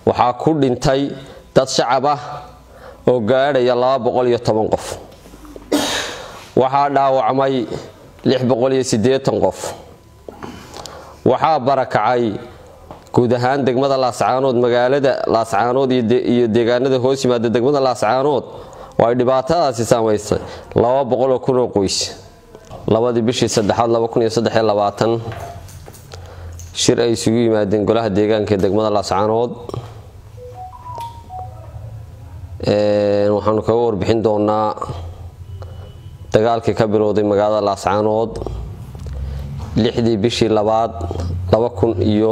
waxaa ku dhintay dad shacab ah oo gaadhaya qof waxaa dhaawacmay qof waxaa barakacay guud ahaan degmada laascaanood magaalada laascaanood iyo deegaanada hoos yimaada degmada laascaanood oo ay dhibaatadaasi saamaysay oo kunoo qoys labadii bishii saddexaad shir ay isugu yimaadeen golaha deegaanka ee degmada laascaanood waxaanu kaga warbixin doonaa dagaalkii ka bilowday magaalada laascaanood lixdii bishii labaad iyo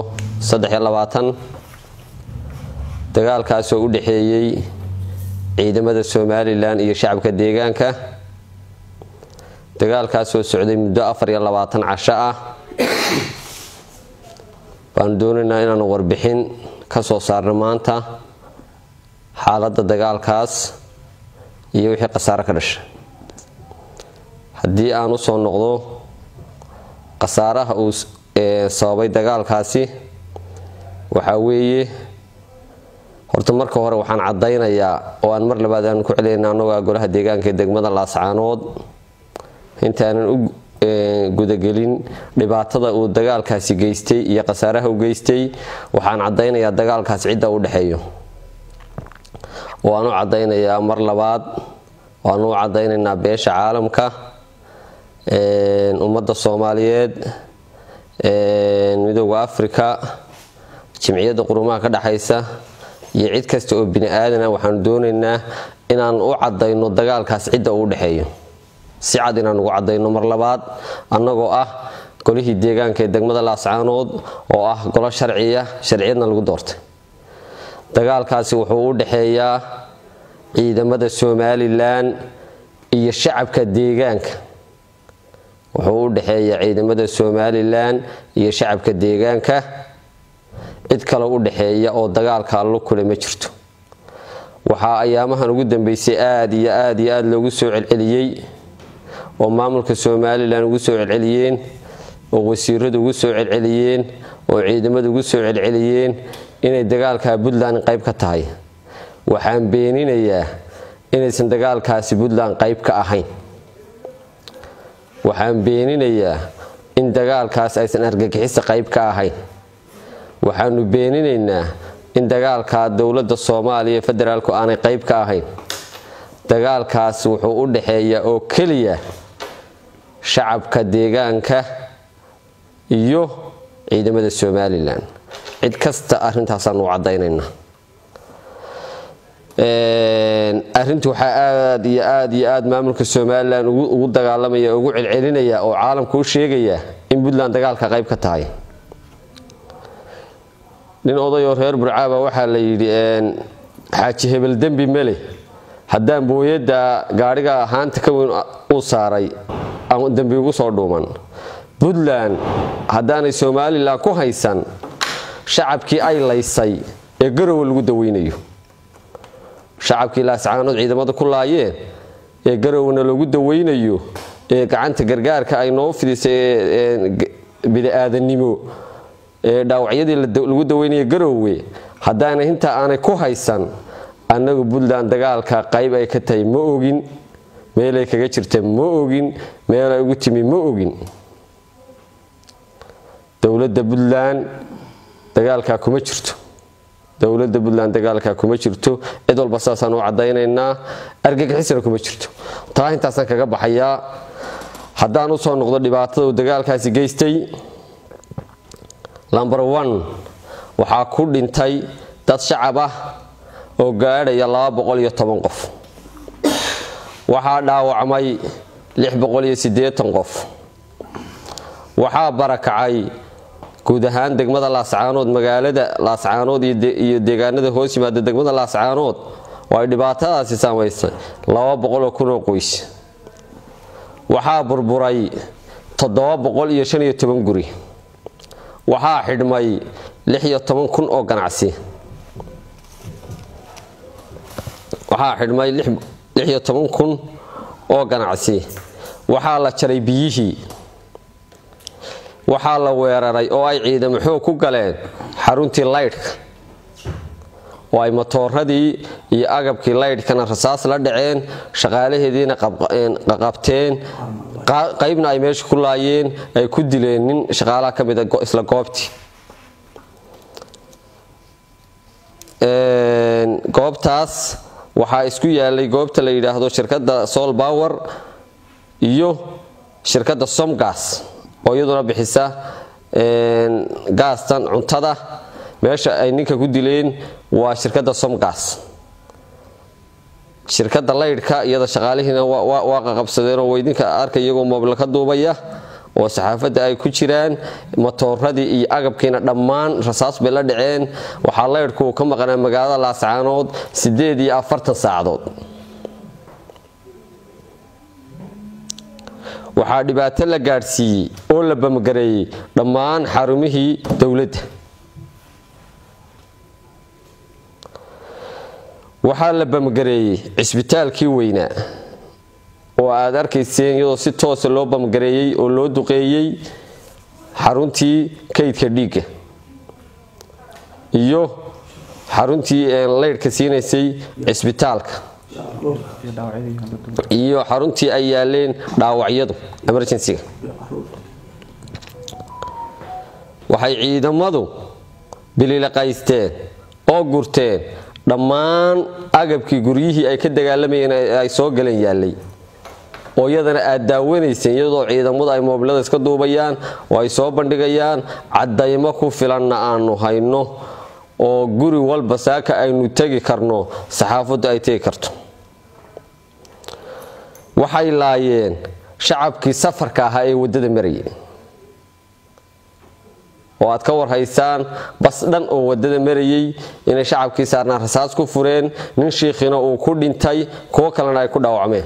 dagaalkaasoo u dhexeeyey ciidamada somalilan iyo shacabka deegaanka dagaalkaasoo socday muddo casho ah baanu doonaynaa inaanu warbixin ka soo saarno maanta xaaladda dagaalkaas iyo wixii khasaare ka dhashay haddii aan u soo noqdo khasaaraha uu sababay dagaalkaasi waxaa weeye horta marka hore waxaan caddaynayaa oo aan mar labaad aanu ku celinayna annagoa golaha deegaanka ee degmada laascaanood intaanan u gudagelin dhibaatada uu dagaalkaasi geystay iyo khasaaraha u geystay waxaan caddaynayaa dagaalkaas cidda u dhexeeyo waan u caddaynayaa mar labaad waanu u caddaynaynaa beesha caalamka ummadda soomaaliyeed midooda afrika jimciyadda qurumaha ka dhexaysa iyo cid kasta oo bini aadana waxaanu doonaynaa inaan u caddayno dagaalkaas cidda uu dhexeeyo si cad inaan ugu caddayno mar labaad annagoo ah golihii deegaanka ee degmada laascaanood oo ah golo sharciya sharciyadna lagu doortay dagaalkaasi wuxuu u dhexeeyaa ciidamada somalilan iyo shacabka deegaanka wuxuu u dhexeeyaa ciidamada somalilan iyo shacabka deegaanka cid kale u dhexeeya oo dagaalka allo kule ma jirto waxaa ayaamahan ugu dambeysay aad iyo aad iyo aad loogu soo celceliyey oo maamulka somalilan ugu soo celceliyeen oo wasiiradu ugu soo celceliyeen oo ciidamadu ugu soo celceliyeen inay dagaalka puntland qayb ka tahay waxaan beeninayaa inaysan dagaalkaasi puntland qayb ka ahayn waxaan beeninayaa in dagaalkaas aysan argagixisa qayb ka ahayn waxaanu beeninaynaa in dagaalka dowladda soomaaliya federaalku aanay qayb ka ahayn dagaalkaas wuxuu u dhexeeyaa oo keliya shacabka deegaanka iyo ciidamada somalilan cid kasta arintaasaanu u caddaynaynaa arrinta waxaa aad iyo aad iyo aad maamulka somalilan ugu dagaalamaya ugu celcelinaya oo caalamka u sheegaya in puntland dagaalka qayb ka tahay nin odayoo reer burcaaba waxaa la yidhi xaaji hebel dembi mele haddaan booyadda gaadhiga haanta ka weyn uu saaray aan dembi ugu soo dhuuman puntland haddaanay somalilan ku haysan shacabkii ay laysay ee garowe lagu daweynayo shacabkii laascaanood ciidamada ku laayeen ee garowna lagu daweynayo ee gacanta gargaarka ay noo fidisay bini-aadanimo ee dhaawacyadii lagu daweynaya garowe haddaana intaa aanay ku haysan annagu puntland dagaalka qayb ay ka tahay ma ogin meelay kaga jirta ma ogin meelay ugu timi ma ogin dowladda puntland dagaalkaa kuma jirto dowladda puntland dagaalkaa kuma jirto cid walba saasaan u caddaynaynaa argagixisna kuma jirto taa intaasaan kaga baxayaa haddaan u soo noqdo dhibaatada uu dagaalkaasi geystay lomber one waxaa ku dhintay dad shacab ah oo gaadhaya qof waxaa dhaawacmay qof waxaa barakacay guud ahaan degmada laascaanood magaalada laascaanood iyo deegaanada hoos yimaada degmada laascaanood oo ay dhibaatadaasi saamaysay oo kunoo qoys waxaa burburay guri waxaa xidhmay kun oo ganacsi waxaa xidhmay kun oo ganacsi waxaa la jaray biyihii waxaa la weeraray oo ay ciidamo xoog ku galeen xaruntii laydhka oo ay matooradii iyo agabkii laydhkana rasaas la dhaceen shaqaalaheediina qabteen qaybna ay meesha ku laayeen ay ku dileen nin shaqaalaha ka mida isla goobtii goobtaas waxaa isku yaalay goobta la yidhaahdo shirkadda sol bower iyo shirkadda somgas oo iyaduna bixisa gaastan cuntada meesha ay ninka ku dileen waa shirkadda somgas shirkadda laydhka iyada shaqaalihiina waa qaqabsadeenoo weydinka arka iyagoo moobla ka duubaya oo saxaafadda ay ku jiraan matooradii iyo agabkiina dhammaan rasaas bay la dhaceen waxaa laydhku ka maqnaa magaalada laascaanood siddeed iyo afartan saacadood waxaa dhibaato la gaadhsiiyey oo la bamgareeyey dhammaan xarumihii dowladda waxaa la bamgareeyey cisbitaalkii weynaa oo aad arkayseen iyadoo si toosa loo bamgareeyey oo loo duqeeyey xaruntii kaydka dhiigga iyo xaruntii laydhka siinaysay cisbitaalka iyo xaruntii ay yaaleen dhaawacyadu emergencyga waxay ciidamadu bililaqaysteen oo gurteen dhammaan agabkii guryihii ay ka dagaalamayeen ay soo galeen yaallay oo iyadana aad daawanayseen iyadoo ciidamadu ay moobilada iska duubayaan oo ay soo bandhigayaan caddaymo ku filanna aanu hayno oo guri walba saaka aynu tegi karno saxaafaddu ay tegi karto waxay laayeen shacabkii safarka ahaa ee waddada marayay oo aad ka warhaysaan bas dhan oo waddada marayay inay shacabkii saarnaan rasaas ku fureen nin shiikhina uu ku dhintay kuwo kalena ay ku dhaawacmeen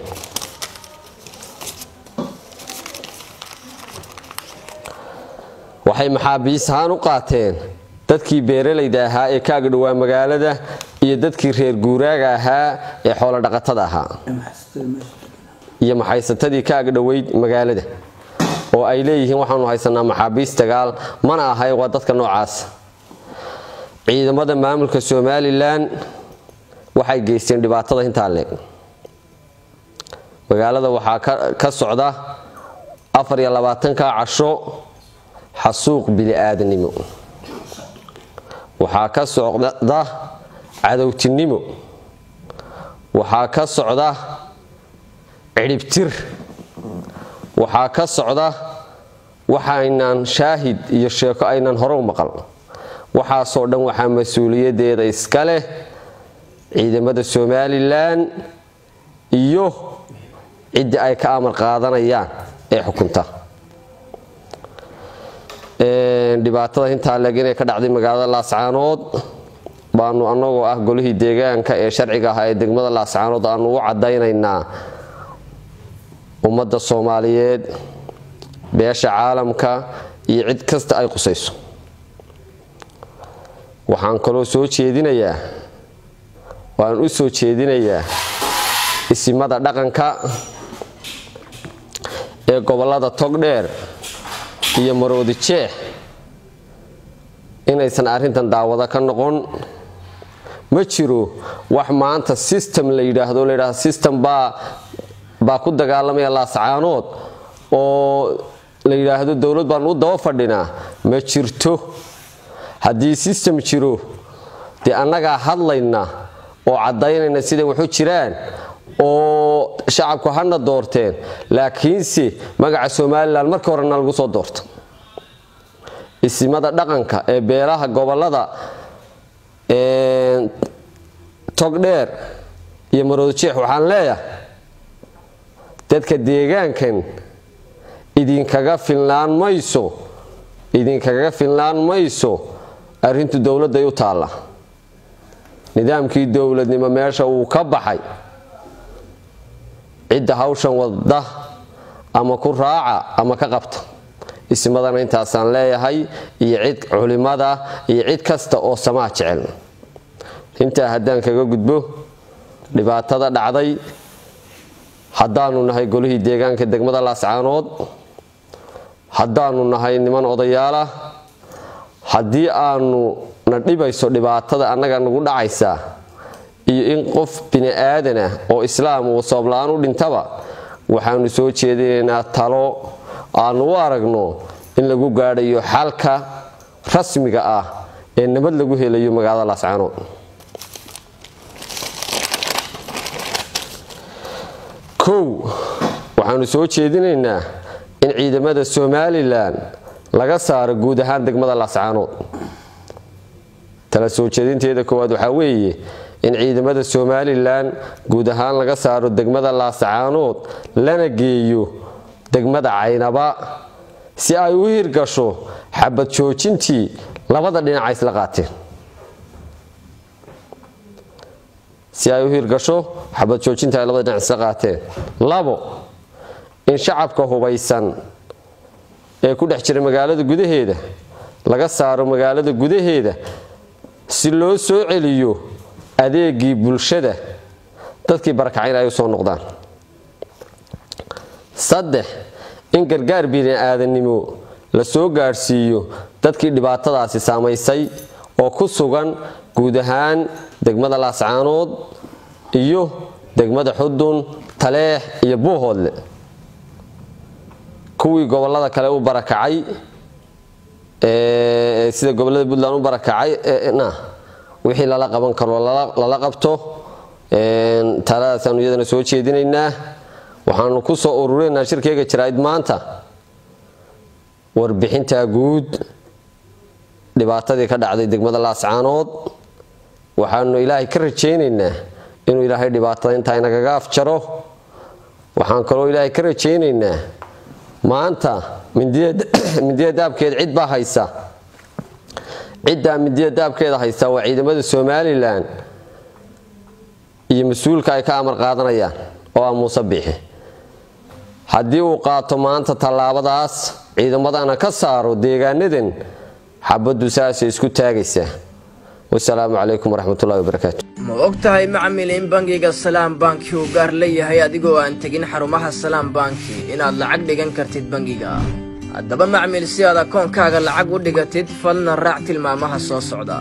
waxay maxaabiis ahaan u qaateen dadkii beeralayda ahaa ee ka agdhowaa magaalada iyo dadkii reer guuraaga ahaa ee xoolodhaqatada ahaa iyo maxaysatadii ka agdhoweyd magaalada oo ay leeyihiin waxaanu haysanaa maxaabiis dagaal mana ahay waa dadka noocaas ciidamada maamulka somalilan waxay geysteen dhibaatada intaa leeg magaalada waxaa ka socda afar iyo labaatanka casho xasuuq bili-aadanimo waxaa ka socda cadowtinimo waxaa ka socda cidhibtir waxaa ka socda waxaynan shaahid iyo sheeko aynan hore u maqal waxaasoo dhan waxaa mas-uuliyadeeda iska leh ciidamada somalilan iyo ciddii ay ka amar qaadanayaan ee xukunta dhibaatada intaa leeg inay ka dhacday magaalada laascaanood baanu annagoo ah golihii deegaanka ee sharciga ahaa ee degmada laascaanood aanu u caddaynaynaa ummadda soomaaliyeed beesha caalamka iyo cid kasta ay qusayso waxaan kaloo soo jeedinayaa waan u soo jeedinayaa isimada dhaqanka ee gobollada togdheer iyo maroodi jeex inaysan arrintan daawado ka noqon ma jiro wax maanta system la yidhaahdo la yidhahdo system baa baa ku dagaalamaya laascaanood oo la yidhaahdo dowlad baanu u daba fadhinaa ma jirto haddii system jiro dee annagaa hadlayna oo caddaynayna siday waxu jiraan oo shacabku hana doorteen laakiinse magaca somalilan markii horena lagu soo doorta isimada dhaqanka ee beelaha gobolada togdheer iyo maroodjeex waxaan leeyahay dadka deegaankan idinkaga filnaan mayso idinkaga filnaan mayso arrintu dowladday u taalla nidaamkii dowladnimo meesha wuu ka baxay cidda hawshan wadda ama ku raaca ama ka qabta ismadana intaasaan leeyahay iyo cid culimada iyo cid kasta oo samaa jecel intaa haddaan kaga gudbo dhibaatada dhacday haddaanu nahay golihii deegaanka degmada laascaanood haddaanu nahay niman odayaalah haddii aanu na dhibayso dhibaatada annaga nagu dhacaysa iyo in qof bini aadan ah oo islaam uu sababla-aan u dhintaba waxaanu soo jeedinaynaa talo aanu u aragno in lagu gaadhayo xalka rasmiga ah ee nabad lagu helayo magaalada laascaanood kow waxaanu soo jeedinaynaa in ciidamada somalilan laga saaro guud ahaan degmada laascaanood tala soo jeedinteeda koowaad waxaa weeye in ciidamada somalilan guud ahaan laga saaro degmada laascaanood lana geeyo degmada caynaba si ay u hirgasho xabad joojintii labada dhinaca isla qaateen si ay u hirgasho xabad joojintii ay labada dhinac isla qaateen labo in shacabka hubaysan ee ku dhex jira magaalada gudaheeda laga saaro magaalada gudaheeda si loo soo celiyo adeegii bulshada dadkii barakacayna ay u soo noqdaan saddex in gargaar bini aadannimo la soo gaadhsiiyo dadkii dhibaatadaasi saamaysay oo ku sugan guud ahaan degmada laascaanood iyo degmada xudun taleex iyo buuhoodle kuwii gobolada kale u barakacay sida gobolada puntland u barakacay wixii lala qaban karo lala qabto taladaasanu iyadana soo jeedinaynaa waxaanu ku soo ururinaa shirkeyga jaraa'id maanta warbixintaa guud dhibaatadii ka dhacday degmada laascaanood waxaanu ilaahay ka rajaynaynaa inuu ilaahay dhibaatada intaa inagaga afjaro waxaan kaloo ilaahay ka rajaynaynaa maanta mindiya daabkeed cid baa haysa ciddaa mindiya daabkeeda haysta waa ciidamada somalilan iyo mas-uulka ay ka amar qaadanayaan oo ah muuse biixi haddii uu qaato maanta tallaabadaas ciidamadana ka saaro deegaanadan xabaddu saasay isku taagaysaa wasalaamu calaykum waraxmatullahi wabarakaatu ma og tahay macmil in bangiga salaam banki uu gaar leeyahay adigoo aan tegin xarumaha salaam banki inaad lacag dhigan kartid bangiga haddaba macmil si aad akoonkaaga lacag u dhigatid fadlan raac tilmaamaha soo socda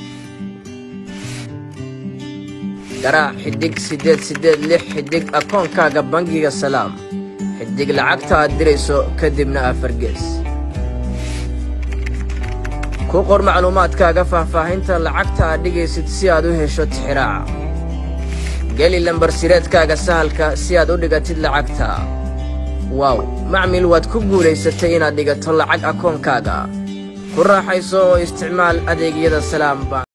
garaac xidhig siddeed siddeed lix xidhig akoonkaaga bangiga salaam xidhig lacagta aad dirayso kadibna afargees ku qor macluumaadkaaga faahfaahinta lacagta aad dhigaysid si aad u hesho tixiraaca geli lambarsireedkaaga sahalka si aad u dhigatid lacagta waaw macmil waad ku guulaysatay inaad dhigato lacag akoonkaaga ku raaxayso oo isticmaal adeegyada salaam bank